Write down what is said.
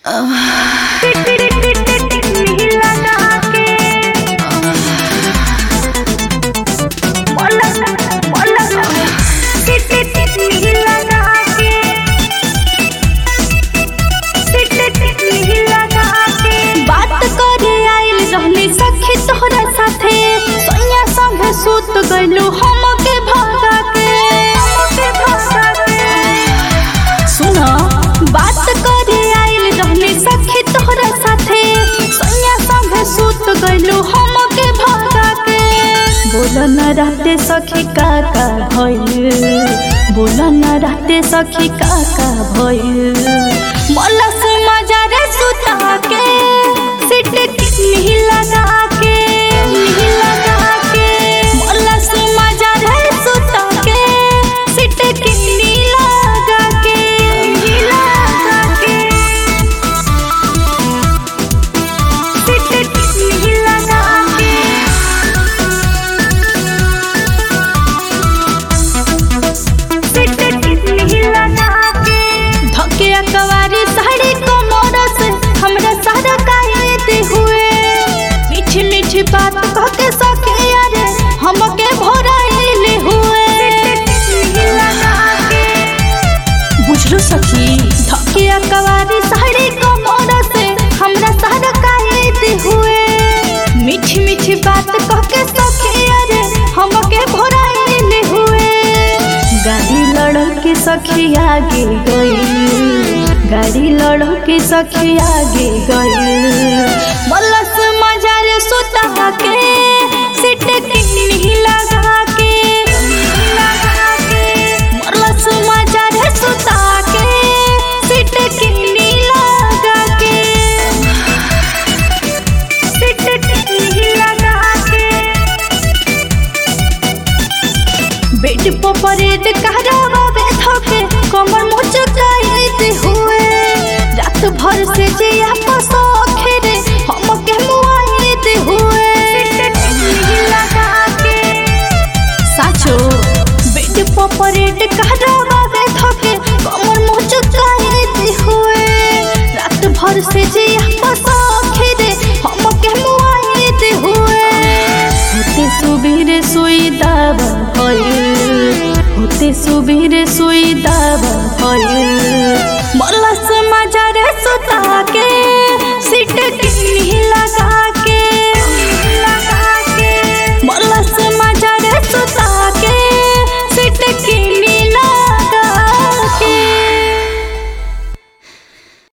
बात करे आइल रहनी सखी तोहरा साथे सैया संगे सुत गइलू हमके भगा के सुन बात करे आइल रहनी सखी तोहरा साथे सैया संगे सुत गइलू हमके भगा के बोल न रहते सखी का का भइल बोल न रहते सखी का का भइल मलस मजा रे सुता के सिट किसनी लगा के नहीं लगा के मलस मजा रे सुता के सिट किसनी लगा के नहीं लगा के सिट किसनी लगा के धके अकवारी साड़ी कमर से हमरा सारा कायदे हुए मीठी मीठी बात कह के सके अरे हमके भोराइले हुए बुझलो सखी धके अकवारी साड़ी कमर से हमरा सारा कायदे हुए मीठी मीठी बात कह के सके अरे हमके भोराइले हुए गाड़ी लड़ के सखी आगे गई गाड़ी लड़ के सखी आगे गई बलस मजा रे सुता के सिट किन्नी लगा के लगा के बलस मजा रे सुता के सिट किन्नी लगा के सिट किन्नी लगा के बेड पर परेड कहरावा बैठके कमर मुचकाइत हुए रात भर से जिया पसोखे रे हमके मुआइत हुए साचो बेड पर परेड कहरावा बैठके कमर मुचकाइत हुए रात भर से जिया पसोखे रे हमके मुआइत हुए होते सुबेरे सोई दावा भइल होते सुबेरे